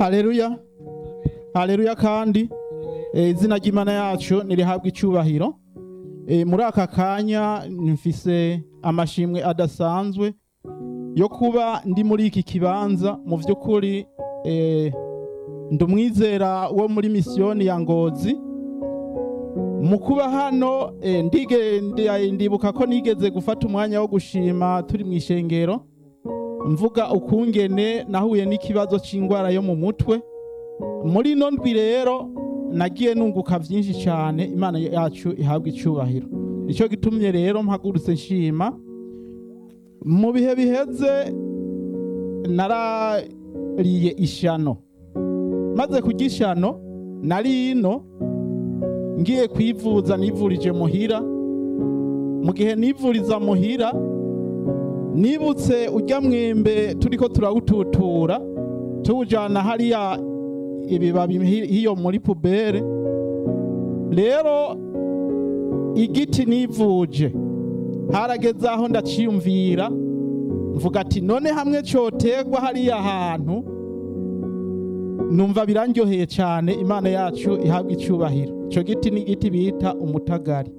haleluya haleluya kandi eh, izina ry'imana yacu nirihabwa icyubahiro Eh, muri aka kanya mfise amashimwe adasanzwe yo kuba ndi muri iki kibanza mu by'ukuri eh, ndi umwizera wo muri misiyoni ya ngozi mu kuba hano eh, ndige- ndi- ndibuka ko nigeze gufata umwanya wo gushima turi mu ishengero mvuga ukungene nahuye n'ikibazo cy'indwara yo mu mutwe muri ino ndwi rero nagiye nunguka byinshi cyane imana yacu ihabwa icyubahiro nicyo gitumye rero mpagurutse nshima mu bihe biheze narariye ishano maze kurya ishano nari ino ngiye kwivuza nivurije muhira mu gihe nivuriza muhira nibutse ujya mwembe turiko turawututura tuwujana hariya ibibabi hi- hiyo muri pubere rero igiti nivuje harageze aho ndaciyumvira mvuga ati none hamwe cotegwa hariya hantu numva birandyoheye cyane imana yacu ihabwa icyubahiro icyo giti ni igiti bita umutagari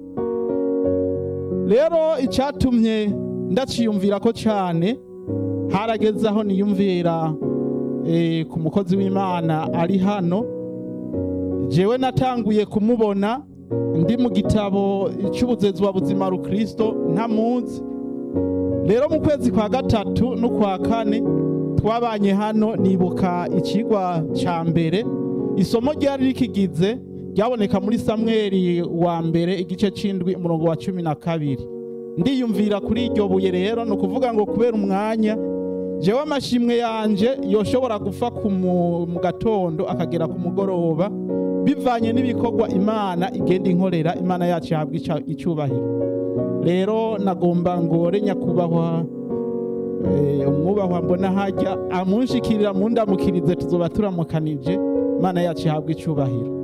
rero icyatumye ndaciyumvira ko cyane harageze aho niyumvira eh, ku mukozi w'imana ari hano jewe natanguye kumubona ndi mu gitabo cy'ubuzezi wa buzima rukristo ntamuzi rero mu kwezi kwa gatatu no kwa kane twabanye hano nibuka ikigwa cya mbere isomo ryari rikigize ryaboneka muri samweli wa mbere igice cy'indwi umurongo wa cumi na kabiri ndiyumvira kuri iryo buye rero ni ukuvuga ngo kubera umwanya jewe amashimwe yanje yoshobora gupfa ku mu mu gatondo akagera ku mugoroba bivanye n'ibikorwa imana igenda inkorera imana yacu yahabwa ica- icyubahiro rero nagomba ngore nyakubahwa eh, umwubahwa mbona hajya amunshikirira mundamukirize tuzoba turamukanije imana yacu ihabwa icyubahiro